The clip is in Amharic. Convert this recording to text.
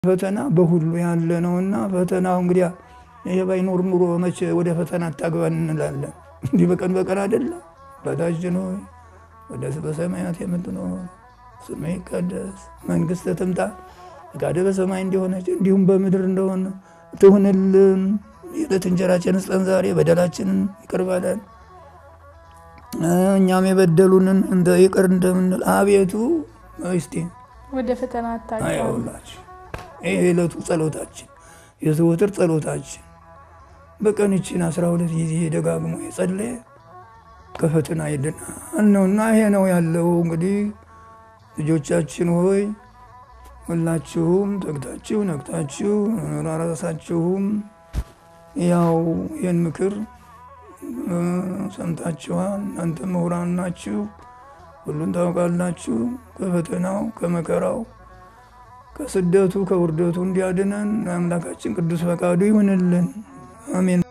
ፈተና በሁሉ ያለ ነውና ፈተናው እንግዲያ ይሄ ባይኖር ኑሮ መቼ ወደ ፈተና አታግባን እንላለን። እንዲህ በቀን በቀን አይደለም። አባታችን ሆይ ወደ በሰማያት የምትኖር ስምህ ይቀደስ፣ መንግሥትህ ትምጣ፣ ፈቃድህ በሰማይ እንደሆነች እንዲሁም በምድር እንደሆነ ትሁንልን። የዕለት እንጀራችንን ስጠን ዛሬ፣ በደላችንን ይቅር በለን እኛም የበደሉንን እንደ ይቅር እንደምንል አቤቱ እስቲ ወደ ፈተና አታግባን። አያውላችሁ ይህ የዕለቱ ጸሎታችን የዘወትር ጸሎታችን በቀን ይችን አስራ ሁለት ጊዜ ደጋግሞ የጸለየ ከፈተና ይድናል ነውና ይሄ ነው ያለው። እንግዲህ ልጆቻችን ሆይ ሁላችሁም ተግታችሁ ነቅታችሁ ራሳችሁም ያው ይህን ምክር ሰምታችኋል። እናንተ ምሁራን ናችሁ፣ ሁሉን ታውቃላችሁ። ከፈተናው ከመከራው ከስደቱ ከውርደቱ እንዲያድነን አምላካችን ቅዱስ ፈቃዱ ይሁንልን። አሜን።